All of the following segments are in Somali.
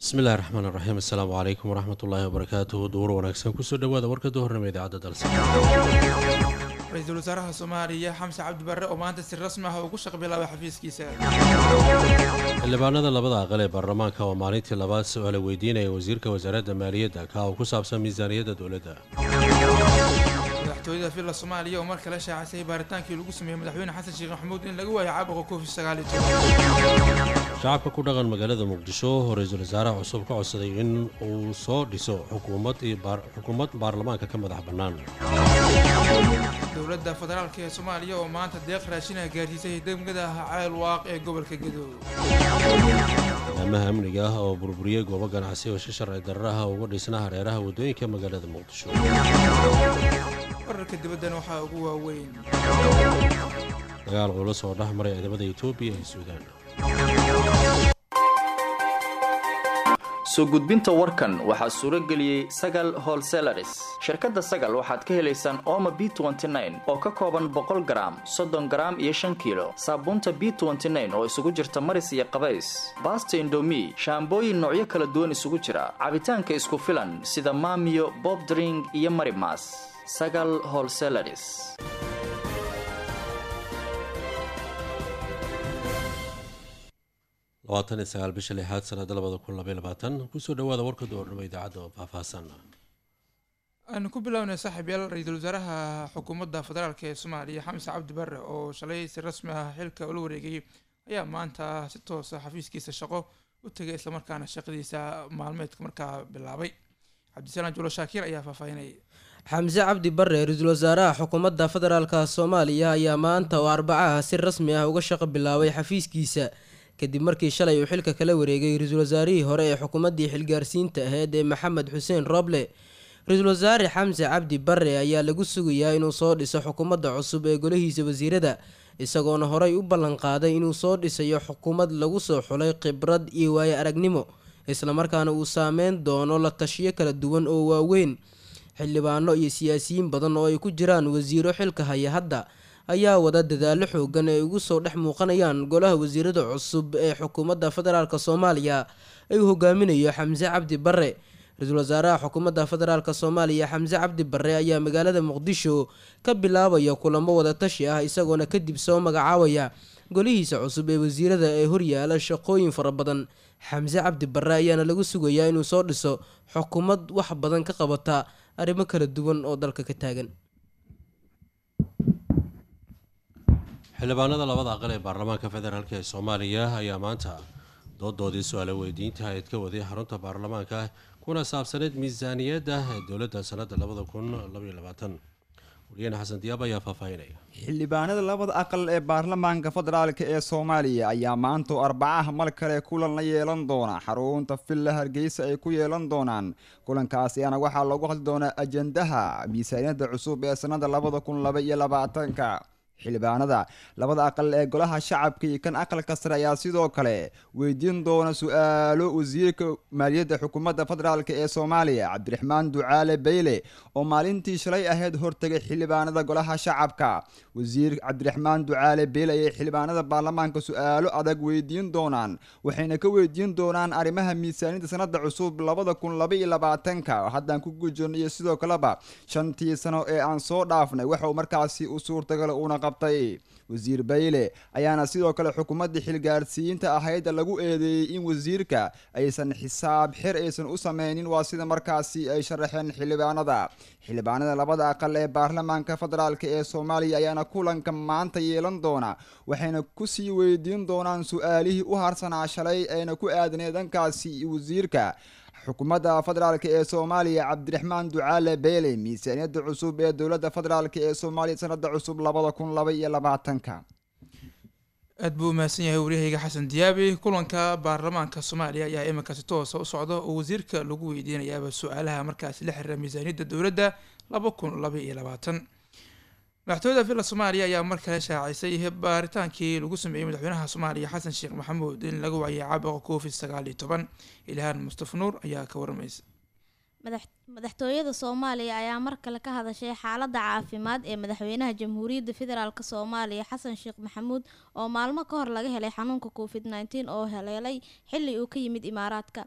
bismillahi raxmaan iraxiim assalaamu calaykum waraxmat ullaahi wabarakaatuhu duur wanaagsan kusoo dhawaada warka duhurnimo idaacadda dalsa ra-iisul wasaaraha soomaaliya xamse cabdi barre oo maanta si rasmi ah ugu shaq bilaabay xafiiskiisa xildhibaanada labada aqal ee baarlamaanka oo maalintii labaad su-aala weydiinaya wasiirka wasaaradda maaliyadda ka oo ku saabsan miisaaniyadda dowladda madaxtooyada villa soomaaliya oo mar kale shaacisay baaritaankii lagu sameeyey madaxweyne xasan sheekh maxamuud in laga waayo caabuqa covid sagaaliyo shacabka ku dhaqan magaalada muqdisho oo ra-iisul wasaaraha cusub ka codsaday in uu soo dhiso xukuumad iyo xukuumad baarlamaanka ka madax bannaan dowladda federaalk ee soomaaliya oo maanta deeq raashinaha gaarsiisay degmada ceel waaq ee gobolka gedo amaha amniga ah oo burburiyey goobo ganacsi oo si sharci dararaha uga dhisna hareeraha waddooyinka magaalada muqdisho wararka dibaddana waxaa ugu waaweyn dagaal culus oo dhex maray ciidamada etoobiya iyo suudaan soo gudbinta warkan waxaa suuro geliyey sagal holselaris shirkadda sagal waxaad ka helaysaan ooma b oo ka kooban boqol garaam soddon garaam iyo shan kiilo saabuunta b oo isugu jirta maris iyo qabays baasta indomi shaambooyin noocyo kala duwan isugu jira cabitaanka isku filan sida maamiyo bobdring iyo marimas sagal holselaris labaatan iyo sagaal bisha lixaad sanada labada kun labaiy labaatan kusoo dhawaada warka doornimo idaacadda oo faahfaahsan aanu ku bilownay saaxiib yaal ra-iisul wasaaraha xukuumadda federaalk ee soomaaliya xamse cabdi barre oo shalay si rasmi ah xilka ula wareegay ayaa maanta si toosa xafiiskiisa shaqo u tegay islamarkaana shaqadiisa maalmeedka markaa bilaabay cabdisalaan julo shaakiir ayaa faahfaahinayay xamse cabdi barre ra-iisul wasaaraha xukuumadda federaalka soomaaliya ayaa maanta oo arbacaha si rasmi ah uga shaqo bilaabay xafiiskiisa kadib markii shalay uu xilka kala wareegay ra-iisul wasaarihii hore ee xukuumaddii xilgaarsiinta aheyd ee maxamed xuseen roble ra-iisul wasaare xamse cabdi barre ayaa lagu sugayaa inuu soo dhiso xukuumadda cusub ee golihiisa wasiirada isagoona horey u ballanqaaday inuu soo dhisayo xukuumad lagu soo xulay khibrad iyo waayo aragnimo islamarkaana uu saameyn doono la tashiyo kala duwan oo waaweyn xildhibaano iyo siyaasiyiin badan oo ay ku jiraan wasiiro xilka haya hadda ayaa wada dadaalo xoogan ee ugu soo dhex muuqanayaan golaha wasiirada cusub ee xukuumadda federaalk soomaaliya ay uu hogaaminayo xamse cabdi barre ra-iisul wasaaraha xukuumadda federaalk soomaaliya xamse cabdi barre ayaa magaalada muqdisho ka bilaabaya kulamo wadatashi ah isagoona kadib soo magacaabaya golihiisa cusub ee wasiirada ee horyaala shaqooyin fara badan xamse cabdi barre ayaana lagu sugayaa inuu soo dhiso xukuumad wax badan ka qabata arrimo kala duwan oo dalka ka taagan xildhibaanada labada aqal ee baarlamaanka federaalk ee soomaaliya ayaa maanta doodoodii su-aala weydiinta ayd ka waday xarunta baarlamaanka kuna saabsaneyd miisaaniyadda dowladda sanada labada kun labaiyo labaatan wariyeen xasan diyaab ayaa faahfaahinaya xildhibaanada labada aqal ee baarlamaanka federaalk ee soomaaliya ayaa maanta oo arbacaha mar kale kulan la yeelan doona xarunta villa hargeysa ay ku yeelan doonaan kulankaasi ayaana waxaa loogu hadli doonaa ajendaha miisaaniyadda cusub ee sanada labada kun laba iyo labaatanka xildhibaanada labada aqal ee golaha shacabka iyo kan aqalka sare ayaa sidoo kale weydiin doona su-aalo wasiirka maaliyadda xukuumadda federaalk ee soomaaliya cabdiraxmaan ducaale beyle oo maalintii shalay ahayd hortegay xildhibaanada golaha shacabka wasiir cabdiraxmaan ducaale beyle ayay xildhibaanada baarlamaanka su-aalo adag weydiin doonaan waxayna ka weydiin doonaan arrimaha miisaaniyadda sanada cusub labada kun laba iyo labaatanka oo haddaan ku gujirno iyo sidoo kaleba shantii sano ee aan soo dhaafnay waxauu markaasi u suurtagal una wasiir bayle ayaana sidoo kale xukuumadda xilgaarsiinta ahayd lagu eedeeyey in wasiirka aysan xisaab xir aysan u sameynin waa sida markaasi ay sharaxeen xildhibaanada xildhibaanada labada aqal ee baarlamaanka federaalk ee soomaaliya ayaana kulanka maanta yeelan doona waxayna kusii weydiin doonaan su-aalihii u harsanaa shalay ayna ku aadnay dhankaasi wasiirka xukuumadda federaalk ee soomaaliya cabdiraxmaan ducaale beele miisaaniyadda cusub ee dowladda federaalk ee soomaaliya sanada cusub labada kun laba iyo labaatanka aad buu umahadsan yahay waryahayga xasan diyaabi kulanka baarlamaanka soomaaliya ayaa iminka si toosa u socda oo wasiirka lagu weydiinayaaba su-aalaha markaasi la xiriira miisaaniyadda dowladda laba kun laba iyo labaatan madaxtooyada villa soomaaliya ayaa mar kale shaacisay baaritaankii lagu sameeyey madaxweynaha soomaaliya xasan sheekh maxamuud in laga waayay caabuqa covid sagaal iyo toban ilhaan mustafa nuur ayaa ka waramaysa madaxtooyada soomaaliya ayaa mar kale ka hadashay xaaladda caafimaad ee madaxweynaha jamhuuriyadda federaalk soomaaliya xasan sheekh maxamuud oo maalmo ka hor laga helay xanuunka covid nteen oo haleelay xili uu ka yimid imaaraadka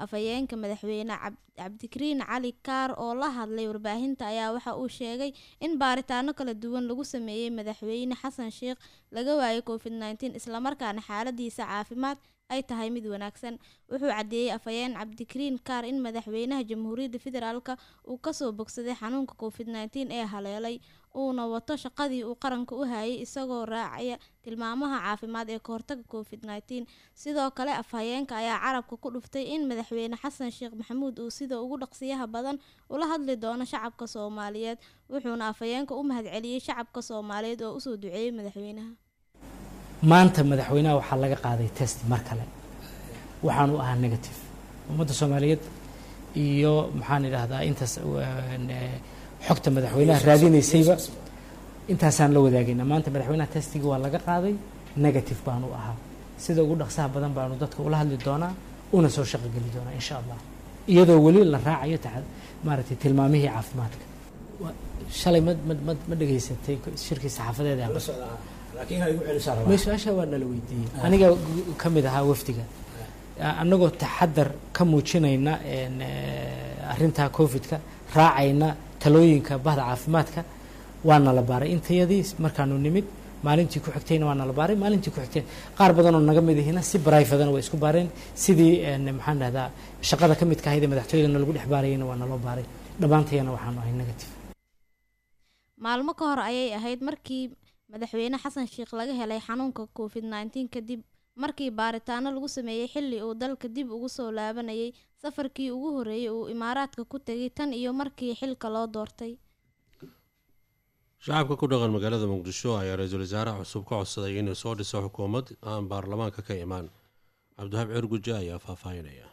afhayeenka madaxweyne cabdikariin cali kaar oo la hadlay warbaahinta ayaa waxa uu sheegay in baaritaano kala duwan lagu sameeyey madaxweyne xasan sheekh laga waayay covid nteen islamarkaana xaaladiisa caafimaad ay tahay mid wanaagsan wuxuu caddeeyey afhayeen cabdikariin kaar in madaxweynaha jamhuuriyadda federaalka uu kasoo bogsaday xanuunka covid nteen ee haleelay uuna wato shaqadii uu qaranka u hayay isagoo raacaya tilmaamaha caafimaad ee kahortaga covid nteen sidoo kale afhayeenka ayaa carabka ku dhuftay in madaxweyne xasan sheekh maxamuud uu sida ugu dhaqsiyaha badan ula hadli doono shacabka soomaaliyeed wuxuuna afhayeenka u mahadceliyey shacabka soomaaliyeed oo usoo duceeyey madaxweynaha maanta madaxweynaha waxaa laga qaaday test mar kale waxaanu ahaa negative ummadda soomaaliyeed iyo maxaan idhaahdaa intaas xogta madaxweynaha raadinaysayba intaasaan la wadaagayna maanta madaxweynaha testigii waa laga qaaday negative baanu ahaa sida ugu dhaqsaha badan baanu dadka ula hadli doonaa una soo shaqogeli doonaa insha allah iyadoo weli la raacayo maaragtay tilmaamihii caafimaadka shalay ma ma ma dhegaysatay shirkii saxaafadeeda su-aasha waa nala weydiiyey aniga ka mid ahaa wafdiga annagoo taxadar ka muujinayna arrintaa covidka raacayna talooyinka bahda caafimaadka waa nala baaray intayadii markaanu nimid maalintii ku xigtayna waa nala baaray maalintii ku xigtay qaar badanoo naga mid ihina si brifadana waa isku baareen sidii maxaan dhahdaa shaqada ka midka ahayd ee madaxtooyadana lagu dhex baarayana waa naloo baaray dhammaantayana waxaanu ahay negative maalmo ka hor ayay ahayd markii madaxweyne xasan sheekh laga helay xanuunka covid nteen kadib markii baaritaano lagu sameeyey xilli uu dalka dib ugu soo laabanayay safarkii ugu horreeyay uu imaaraadka ku tegay tan iyo markii xilka loo doortay shacabka ku dhaqan magaalada muqdisho ayaa ra-iisul wasaaraha cusub ka codsaday inuu soo dhiso xukuumad aan baarlamaanka ka imaan cabdihaab cirguje ayaa faahfaahinaya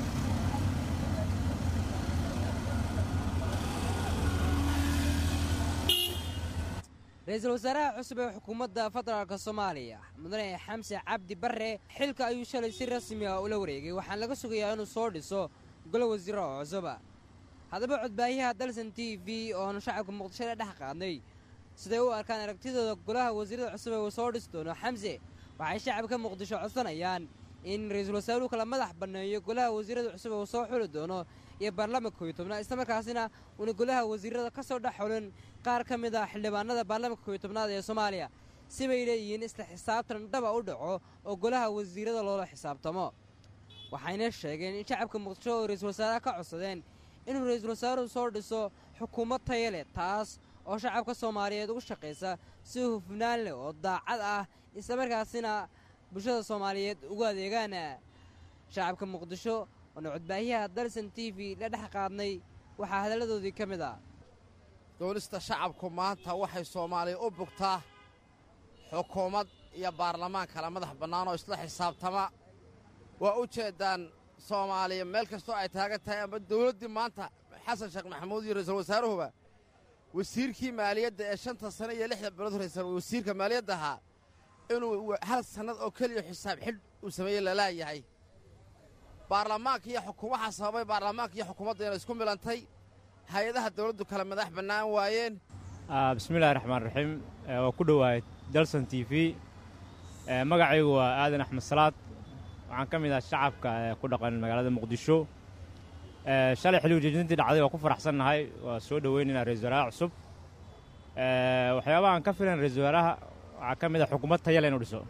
ra-iisul wasaaraha cusub ee xukuumadda federaalk soomaaliya mudane xamse cabdi barre xilka ayuu shalay si rasmi ah ula wareegay waxaan laga sugayaa inuu soo dhiso golo wasiiro oo cusuba haddaba codbaayaha dalsan t v ooanu shacabka muqdisho la dhex qaadnay siday u arkaan aragtidooda golaha wasiirada cusub ee uu soo dhisi doono xamse waxay shacabka muqdisho codsanayaan in ra-iisul wasaaruhu kala madax banneeyo golaha wasiirada cusub ee uu soo xuli doono iyo baarlamaanka kooiyo tobnaad islamarkaasina uuna golaha wasiirada ka soo dhex xulin qaar ka mid ah xildhibaanada baarlamaanka kooiyo tobnaad ee soomaaliya sibay leeyihiin isla xisaabtan dhaba u dhaco oo golaha wasiirada loola xisaabtamo waxayna sheegeen in shacabka muqdisho oo ra-iisul wasaaraha ka codsadeen inuu ra-iisul wasaaruhu soo dhiso xukuumad taya leh taas oo shacabka soomaaliyeed ugu shaqaysa si hufnaan leh oo daacad ah islamarkaasina bulshada soomaaliyeed ugu adeegaan shacabka muqdisho oona codbaahiyaha dalsan t v la dhex qaadnay waxaa hadalladoodii ka mid ah doonista shacabku maanta waxay soomaaliya u bugtaa xukuumad iyo baarlamaan kala madax bannaan oo isla xisaabtama waa u jeeddaan soomaaliya meel kastoo ay taagan tahay ama dawladdii maanta xasan sheekh maxamuud iyo ra-iisul wasaaruhuba wasiirkii maaliyadda ee shanta sane iyo lixda bilood horaysan wasiirka maaliyadda ahaa inuu hal sannad oo keliya xisaab xidh uu sameeyey lalaayahay baarlamaanka iyo waxaa sababay baarlamaanka iyo xukuumadda inay isku milantay hay-adaha dawladdu kale madax bannaan waayeen bismillahi raxmaan raxiim waa ku dhowahay dalson t v magacaygu waa aadan axmed salaad waxaan ka mid ah shacabka ku dhaqan magaalada muqdisho shalay xilligu jeedintii dhacday waa ku faraxsannahay waa soo dhoweynaynaa ra-isul wasaaraha cusub waxyaabaha aan ka filan ra-isul wasaaraha waxaa ka mid ah xukuumad tayale inuu dhiso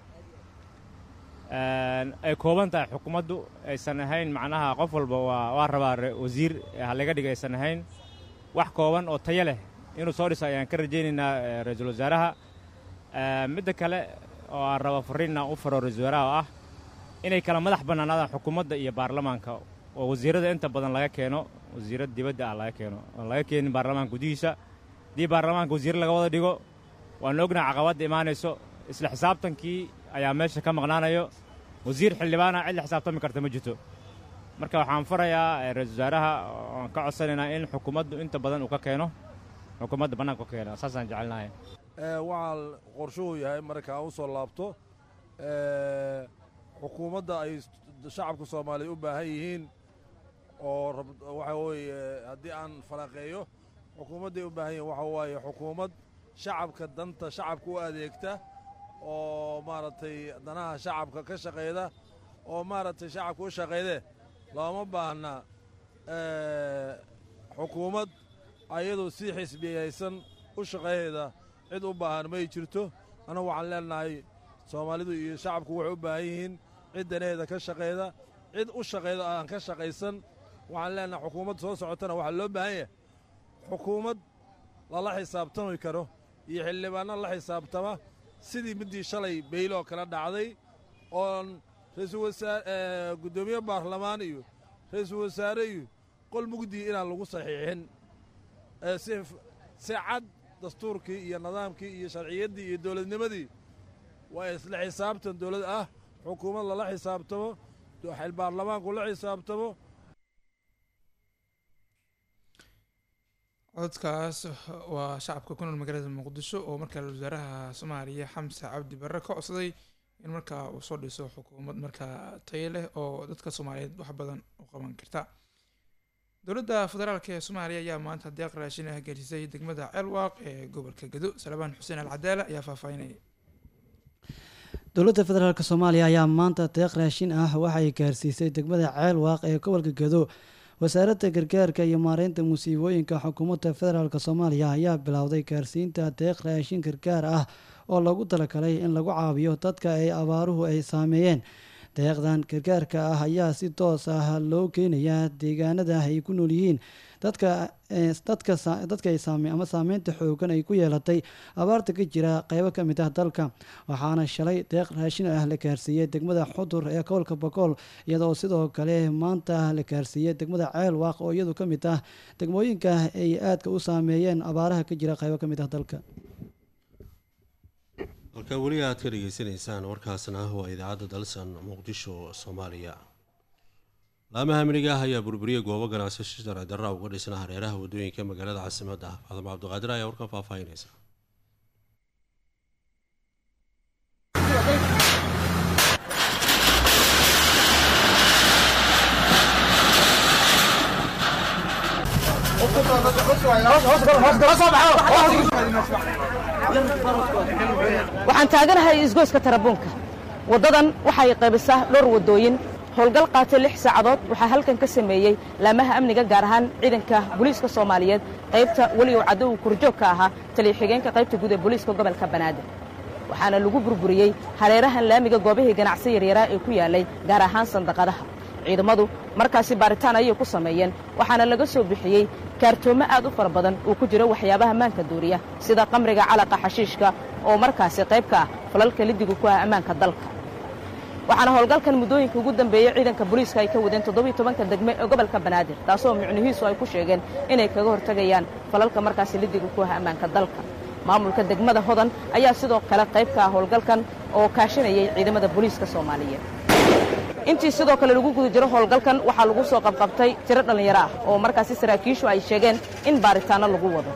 ay kooban tahay xukuumaddu aysan ahayn macnaha qof walba waa waa rabaa wasiir halaga dhiga aysan ahayn wax kooban oo tayo leh inuu soo dhiso ayaan ka rajaynaynaa ra-iisul wasaaraha midda kale oo aan raba fariinna u faro ra-isul wasaaraha oo ah inay kala madax bannaanaadaan xukuumadda iyo baarlamaanka oo wasiirrada inta badan laga keeno wasiirra dibadda ah laga keeno oon laga keenin baarlamaanka gudihiisa haddii baarlamaanka wasiirra laga wada dhigo waanu ognaha caqabadda imaanayso isla xisaabtankii ayaa meesha ka maqnaanayo wasiir xildhibaana cid la xisaabtami karta ma jirto marka waxaan farayaa ra-isul wasaaraha oan ka codsanaynaa in xukuumaddu inta badan uu ka keeno xukuumadda bannaanka ka keeno saasaan jecelnahay waxaa qorshuhu yahay markaa u soo laabto xukuumadda ay shacabka soomaaliya u baahan yihiin oo waxa weeye haddii aan falanqeeyo xukuumadday u baahan yihiin waxa waaye xukuumad shacabka danta shacabka u adeegta oo maaragtay danaha shacabka ka shaqayda oo maaragtay shacabka u shaqayde looma baahna xukuumad ayadoo si xisbiyaysan u shaqaheeda cid u baahan may jirto annagu waxaan leenahay soomaalidu iyo shacabku waxay u baahan yihiin cid danaheeda ka shaqayda cid u shaqayda aan ka shaqaysan waxaan leenahay xukuumad soo socotana waxaa loo baahan yahay xukuumad lala xisaabtami karo iyo xildhibaanno la xisaabtama sidii middii shalay beyloo kala dhacday oon ra'iisul wasaare guddoomiye baarlamaan iyo ra'iisul wasaare iyo qol mugdii inaan lagu saxiixin si si cad dastuurkii iyo nidaamkii iyo sharciyaddii iyo dowladnimadii waa isla xisaabtan dowlad ah xukuumad lala xisaabtamo xil baarlamaanku la xisaabtamo codkaas waa shacabka ku nool magaalada muqdisho oo markaa wasaaraha soomaaliya xamse cabdi barre ka codsaday in markaa uu soo dhiso xukuumad markaa tayo leh oo dadka soomaaliyeed wax badan u qaban karta dowladda federaalk ee soomaaliya ayaa maanta deeq raashin ah gelisay degmada ceelwaaq ee gobolka gado salabaan xuseen alcadaala ayaa faahfaahinaya dowladda federaalk soomaaliya ayaa maanta deeq raashin ah waxay gaarsiisay degmada ceelwaaq ee gobolka gado wasaaradda gargaarka iyo maareynta musiibooyinka xukuumadda federaalk soomaaliya ayaa bilowday gaarsiinta deeq raashin gargaar ah oo lagu talagalay in lagu caawiyo dadka ay abaaruhu ay saameeyeen deeqdan gargaarka ah ayaa si toos ah loo keenayaa deegaanada ay ku nool yihiin dadka dadka dadka ay saame ama saameynta xoogan ay ku yeelatay abaarta ka jira qeybo ka mid ah dalka waxaana shalay deeq raashin ah la gaarsiiyey degmada xudur ee gobolka bogool iyadoo sidoo kale maanta la gaarsiiyey degmada ceel waaq oo iyadu ka mid ah degmooyinka ay aadka u saameeyeen abaaraha ka jira qeybo ka mid ah dalka halka weli aad ka dhegeysanaysaan warkaasna waa idaacadda dalsan muqdisho soomaaliya laamaha amniga ah ayaa burburiyey goobo ganacsi sharci darra uga dhisna hareeraha wadooyinka magaalada caasimadda faadamo cabdiqaadir ayaa warkan faahfaahinaysa waxaan taaganahay isgoyska tarabuunka waddadan waxay qaybisaa dhowr waddooyin howlgal qaatay lix saacadood waxaa halkan ka sameeyey laamaha amniga gaar ahaan ciidanka booliiska soomaaliyeed qaybta weli uu caddow kurjoogka ahaa taliya-xigeenka qaybta guud ee booliiska gobolka banaadir waxaana lagu burburiyey hareerahan laamiga goobihii ganacsi yaryaraa ee ku yaallay gaar ahaan sandaqadaha ciidamadu markaasi baaritaan ayay ku sameeyeen waxaana laga soo bixiyey kaartoomo aad u fara badan uu ku jiro waxyaabaha maanka duuriya sida qamriga calaqa xashiishka oo markaasi qayb ka ah falalka lidigu ku ah ammaanka dalka waxaana howlgalkan muddooyinka ugu dambeeyey ciidanka booliiska ay ka wadeen toddobiiy tobanka degme ee gobolka banaadir taasoo micnihiisu ay ku sheegeen inay kaga hortegayaan falalka markaasi lidigu ku ah ammaanka dalka maamulka degmada hodan ayaa sidoo kale qayb ka ah howlgalkan oo kaashanayay ciidamada booliiska soomaaliyeed intii sidoo kale lagu guda jiro howlgalkan waxaa lagu soo qabqabtay tiro dhallinyaro ah oo markaasi saraakiishu ay sheegeen in baaritaanno lagu wado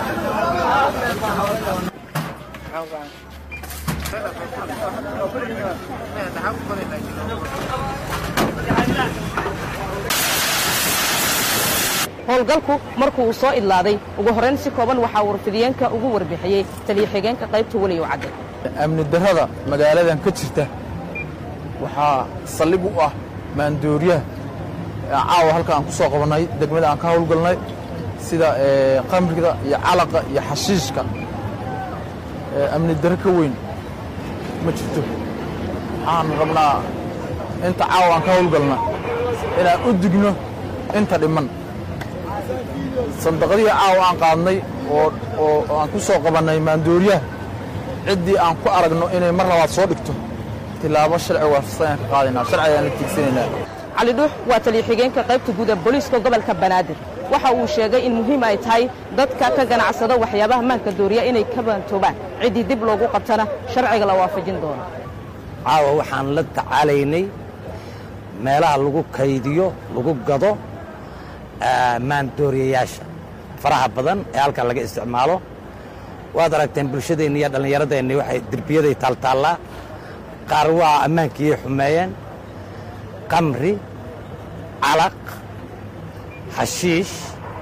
howlgalku markuu uu soo idlaaday ugu horrayn si kooban waxaa warfidiyeenka ugu warbixiyey taliya-xigeenka qaybta weliyow cadde amni darrada magaaladan ka jirta waxaa saldhig u ah maandooriyaha caawa halka aan ku soo qabannay degmada aan ka howlgalnay sida qamriga iyo calaqa iyo xashiishka amni darro ka weyn ma jirto waxaan rabnaa inta caawa aan ka howlgalna inaan u digno inta dhiman sandaqadihii caawa aan qaadnay oo aan ku soo qabannay maandooriyaha ciddii aan ku aragno inay mar labaad soo dhigto tilaabo sharci waafaqsan ayaan ka qaadaynaa sharci ayaan la tiigsanaynaa cali dhuux waa taliya-xigeenka qaybta guud ee booliiska gobolka banaadir waxa uu sheegay in muhiim ay tahay dadka ka ganacsada waxyaabaha maanka dooriya inay ka baantoobaan ciddii dib loogu qabtana sharciga la waafajin doono caawa waxaan la tacaalaynay meelaha lagu kaydiyo lagu gado maandooriyayaasha faraha badan ee halkan laga isticmaalo waad aragteen bulshadeenni iyo dhallinyaradeenni waxay derbiyaday taaltaallaa qaar waa ammaankii xumeeyeen qamri calaq xashiish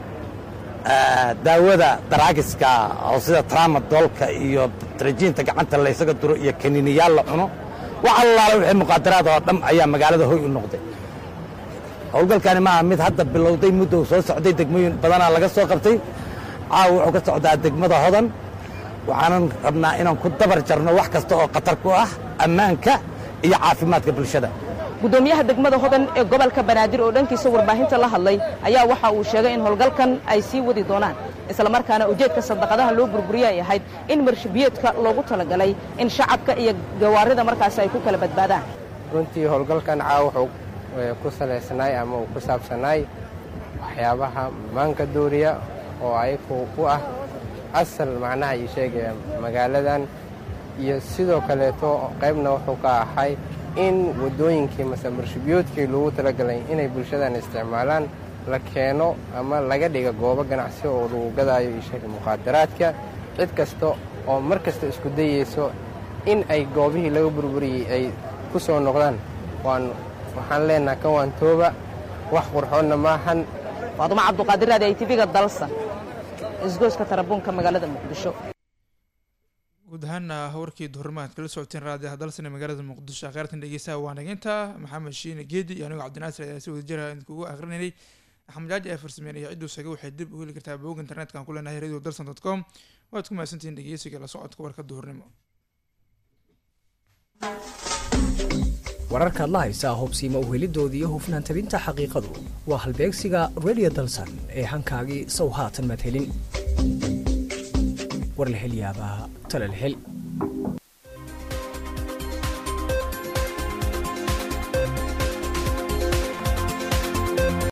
daawada daraagiska oo sida traamadoolka iyo tarajiinta gacanta laysaga duro iyo kaniiniyaal la cuno wax allaala wixii muqaadaraad oo dham ayaa magaalada hoy u noqday howlgalkani maaha mid hadda bilowday muddo soo socday degmooyin badanaa laga soo qabtay caawa wuxuu ka socdaa degmada hodan waxaanan rabnaa inaan ku dabar jarno wax kasta oo khatar ku ah ammaanka iyo caafimaadka bulshada gudoomiyaha degmada hodan ee gobolka banaadir oo dhankiisa warbaahinta la hadlay ayaa waxa uu sheegay in howlgalkan ay sii wadi doonaan islamarkaana ujeedka sadaqadaha loo burburiye ay ahayd in marshabiyeedka loogu talagalay in shacabka iyo gawaarida markaasi ay ku kala badbaadaan runtii howlgalkan caawa wuxuu ku salaysanaay ama uu ku saabsanaay waxyaabaha maanka dooriya oo ayagu ku ah asal macnaha ii sheegaya magaaladan iyo sidoo kaleeto qaybna wuxuu ka ahay in waddooyinkii mase marshabiyoodkii loogu talagalay inay bulshadan isticmaalaan la keeno ama laga dhiga goobo ganacsi oo lagu gadaayo ii sheega muqaadaraadka cid kasta oo mar kasta isku dayayso in ay goobihii laga burburiyey ay ku soo noqdaan waan waxaan leenaha kan waan tooba wax qurxoonna maahan faadumo cabduqaadir raadi ay tv-ga dalsan isgooska tarabuunka magaalada muqdisho guud ahaana warkii duhurmaad kala socoteen raadiyaha dalsane magaalada muqdisho akhyaartan dhegeysaha waa nageynta maxamed shiine geedi iyo anigoo cabdinaasir ayaa si wada jira idinkugu akrinaynay axmed jaaji ee farsameynaya cidduu saga waxay dib u heli kartaa bog internetka aan ku leenahay radio dalsan dot com waad ku mahadsantihiin dhegeysiga la socodka warka duhurnimo wararkaad la haysaa hubsiima uhelidoodii iyo hufnaan tabinta xaqiiqadu waa halbeegsiga radio dalsan ee hankaagii sow haatan madhelin war la hel yaabaa tala la hel